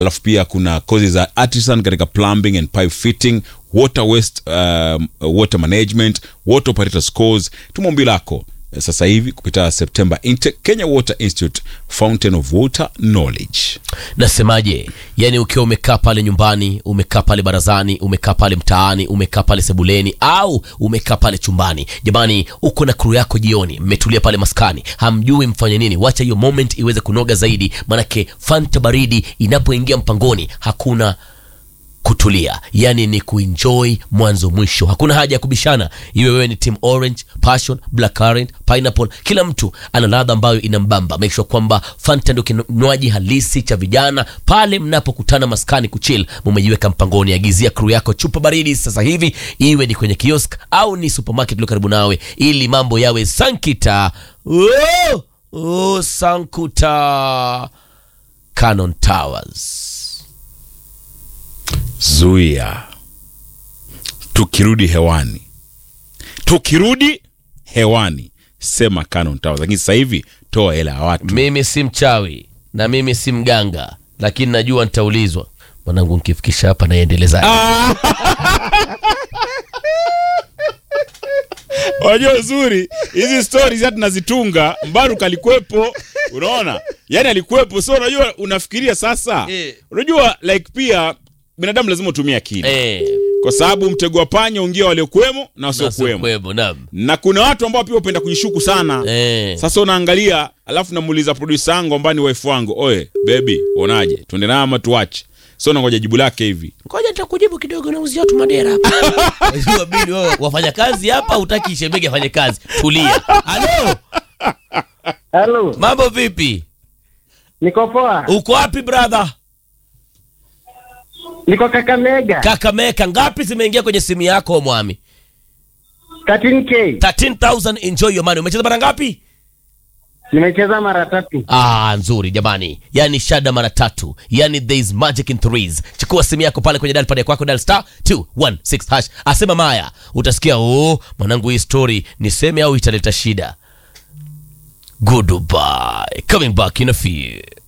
alafu pia kuna kozi za artisan katika plumbing and pipe fitting water waste um, water management water operators course tumombi lako eh, sasa hivi kupitia september intake kenya water institute fountain of water knowledge nasemaje yani ukiwa umekaa pale nyumbani umekaa pale barazani umekaa pale mtaani umekaa pale sebuleni au umekaa pale chumbani jamani uko na kuru yako jioni mmetulia pale maskani hamjui mfanye nini wacha hiyo moment iweze kunoga zaidi manake fanta baridi inapoingia mpangoni hakuna kutulia yani ni kuenjoy mwanzo mwisho hakuna haja ya kubishana iwe wewe ni team orange passion black currant pineapple kila mtu ana ladha ambayo inambamba make sure kwamba fanta ndio kinywaji halisi cha vijana pale mnapokutana maskani kuchill mumejiweka mpangoni agizia crew yako chupa baridi sasa hivi iwe ni kwenye kiosk au ni supermarket iliyo karibu nawe ili mambo yawe sankita oh, oh, sankuta canon towers zuia tukirudi hewani tukirudi hewani sema Canon Towers lakini sasa hivi toa hela ya watu mimi si mchawi na mimi si mganga lakini najua nitaulizwa mwanangu nkifikisha hapa naiendeleza Wajua uzuri hizi stories hata nazitunga Mbaruka alikuwepo, unaona, yani alikuwepo. So unajua, unafikiria sasa, Eh. unajua like pia binadamu lazima utumie akili Eh, kwa sababu mtego wa panya ungia waliokuwemo na wasiokuwemo, nakwemo nam na kuna watu ambao pia hupenda kujishuku sana Eh. Sasa unaangalia, alafu namuuliza producer wangu ambaye ni wife wangu, oe baby, uonaje, tuende naye ama tuache? So nangoja jibu lake hivi. ngoja nitakujibu kidogo nauzia tu madera hapa Wajua bili wewe wafanya kazi hapa utaki shemege afanye kazi tulia halo Halo, mambo vipi niko poa. uko wapi brother Niko Kakamega. kakameka ngapi zimeingia kwenye simu yako mwami 13k. 13000 enjoy your money umecheza mara ngapi Nimecheza mara tatu. Ah, nzuri jamani, yani shada mara tatu, yani there is magic in threes. Chukua simu yako pale kwenye dial pad kwako, dial star 216 hash, asema Maya, utasikia oh, mwanangu, hii story niseme au italeta shida. Goodbye, coming back in a few.